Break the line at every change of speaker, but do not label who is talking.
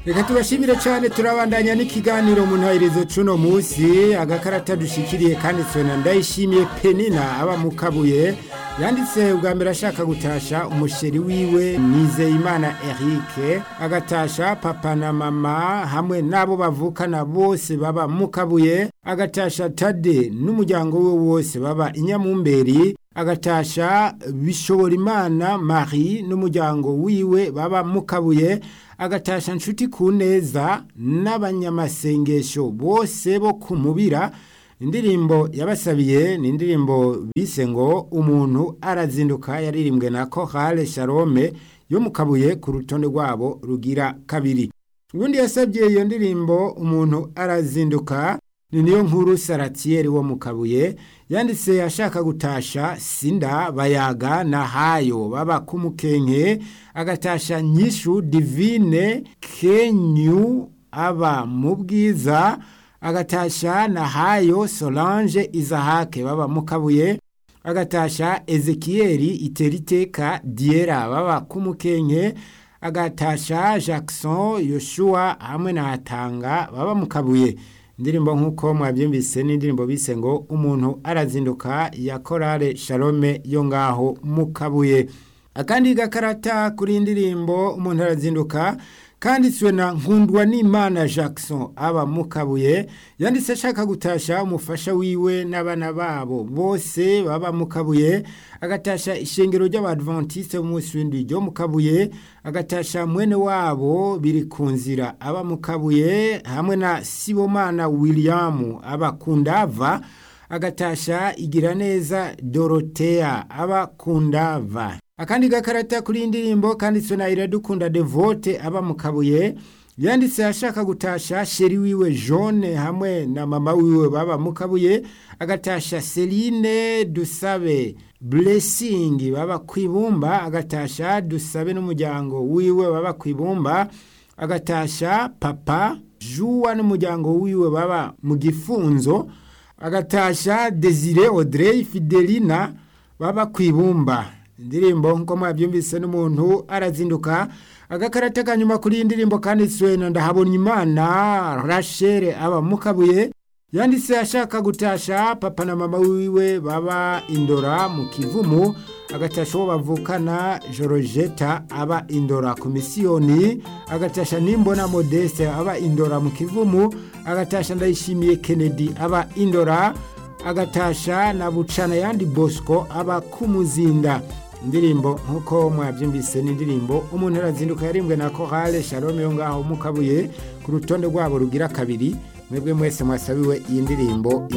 reka tubashimire cyane turabandanya n'ikiganiro mu ntahirizo cuno munsi agakarata dushikiriye kanditswe na ndayishimiye penina aba mu kabuye yanditse ubwa mbere ashaka gutasha umusheri wiwe nizeyimana eric agatasha papa na mama hamwe n'abo bavukana bose baba mu kabuye agatasha tade n'umuryango we wose baba inyamumberi agatasha bishobora imana marie n'umuryango wiwe baba mu kabuye agatasha nshuti ku neza n'abanyamasengesho bose bo ku mubira indirimbo yabasabiye ni indirimbo bise ngo umuntu arazinduka yaririmbwe na kohale sharome yo mu kabuye ku rutonde rwabo rugira kabiri ubundi yasabye iyo ndirimbo umuntu arazinduka ni niyo nkuru saratiyeri wo mu kabuye yanditse ashaka gutasha sinda bayaga na hayo baba kumukenke agatasha nyishu divine kenyu aba mu bwiza agatasha na hayo solange izahake baba mu kabuye agatasha ezekiyeri iteriteka diera baba kumukenke agatasha jackson yoshua hamwe na hatanga baba mu kabuye indirimbo nk'uko mwabyumvise n'indirimbo bise ngo umuntu arazinduka ya korale shalome yo ngaho mu kabuye akandi gakarata kuri indirimbo umuntu arazinduka kanditswe na nkundwa n'imana jackson aba mu kabuye yanditse ashaka gutasha umufasha wiwe n'abana babo bose baba mu kabuye agatasha ishengero ry'abadventiste b'umunsi w'indi ryo mu kabuye agatasha mwene wabo biri ku nzira aba mu kabuye hamwe na sibomana william aba ku ndava agatasha igira neza dorotea aba ku ndava akandi gakarata kuri indirimbo kanditswe na iradukunda devote aba mu kabuye yanditse ashaka gutasha sheri wiwe jone hamwe na mama wiwe baba mu kabuye agatasha seline dusabe blessing baba ku ibumba agatasha dusabe n'umuryango wiwe baba ku ibumba agatasha papa juwa n'umuryango wiwe baba mu gifunzo agatasha desire audrey fidelina baba ku ibumba indirimbo nk'uko mwabyumvise n'umuntu arazinduka agakarata kanyuma kuri iyi ndirimbo kanditswe na ndahabona imana rachel aba mu kabuye yanditse ashaka gutasha papa na mama wiwe baba indora mu kivumu agatasha uwo bavukana jorojeta aba indora komisiyoni agatasha n'imbona modeste aba indora mu kivumu agatasha ndayishimiye kennedy aba indora agatasha na bucana yandi bosco aba kumuzinda indirimbo nk'uko mwabyumvise n'indirimbo umuntu arazinduka yarimbwe na kohale shalome yo ngaho mu kabuye ku rutonde rwabo rugira kabiri mwebwe mwese mwasabiwe iyi ndirimbo